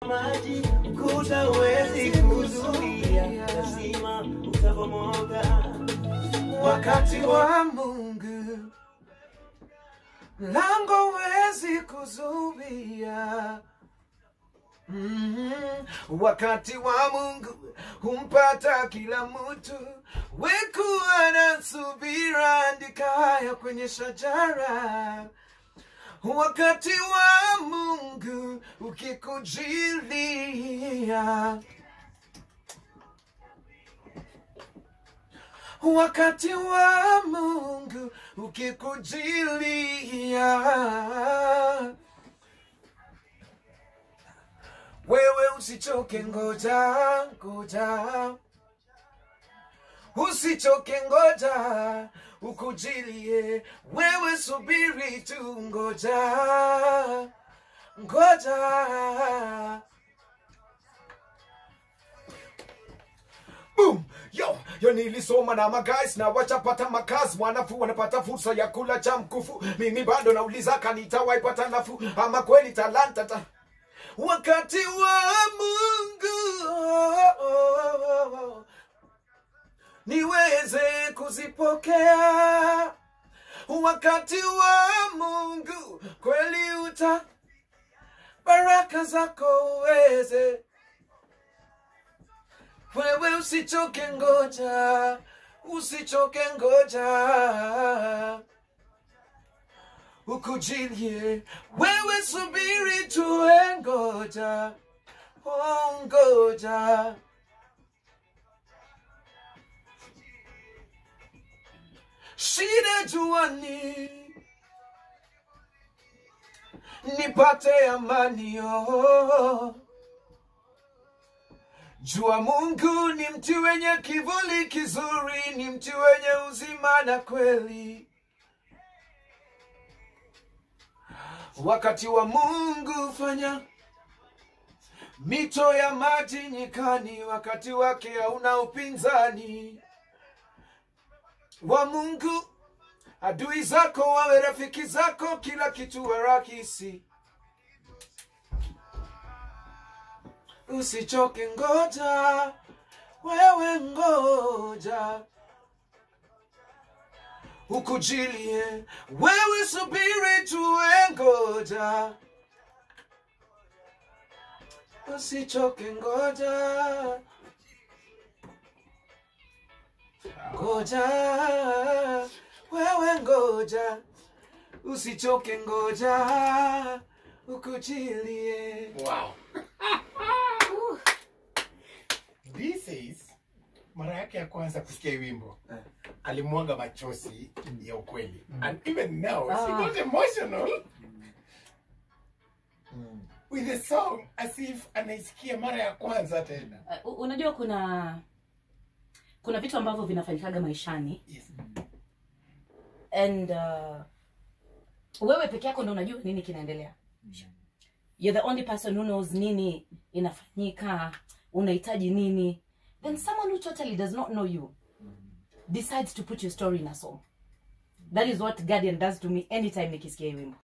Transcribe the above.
maji ukuta huwezi kuzuia, lazima utabomoka. wakati wa Mungu, lango wezi kuzuia. Mm, wakati wa Mungu humpata kila mtu, wekuwa na subira, andika haya kwenye shajara. Wakati wa Mungu ukikujilia, wakati wa Mungu ukikujilia, wewe usichoke, ngoja ngoja, usichoke, ngoja ukujilie, wewe subiri tu, ngoja ngoja. Boom! Yo, yo nilisoma na magais na wachapata makazi, wanafu wanapata fursa ya kula cha mkufu. Mimi bado nauliza kanitawaipata nafuu ama kweli talanta ta wakati wa Mungu oh, oh, oh, oh. niweze kuzipokea wakati wa Mungu kweli uta baraka zako uweze wewe usichoke, ngoja, usichoke, ngoja ukujilie, wewe subiri tuwe, ngoja, oh, ngoja. Shida juani, nipate amani oh. Jua Mungu ni mti wenye kivuli kizuri, ni mti wenye uzima na kweli. Wakati wa Mungu fanya mito ya maji nyikani, wakati wake hauna upinzani. Wa Mungu adui zako wawe rafiki zako, kila kitu wa rahisi. Usichoke, ngoja, wewe ngoja, ukujilie, wewe subiri tuwe, ngoja, usichoke, ngoja, ngoja, wewe ngoja, usichoke, ngoja, ukujilie. Wow. This is mara yake ya kwanza kusikia hii wimbo alimwaga machozi ya ukweli and even now she Ah. got emotional with the song as if anaisikia mara ya kwanza tena Uh, unajua kuna kuna vitu ambavyo vinafanyikaga maishani yes. and uh, wewe peke yako ndo unajua nini kinaendelea you're the only person who knows nini inafanyika unahitaji nini then someone who totally does not know you decides to put your story in a song that is what guardian does to me anytime nikisikia hii wimbo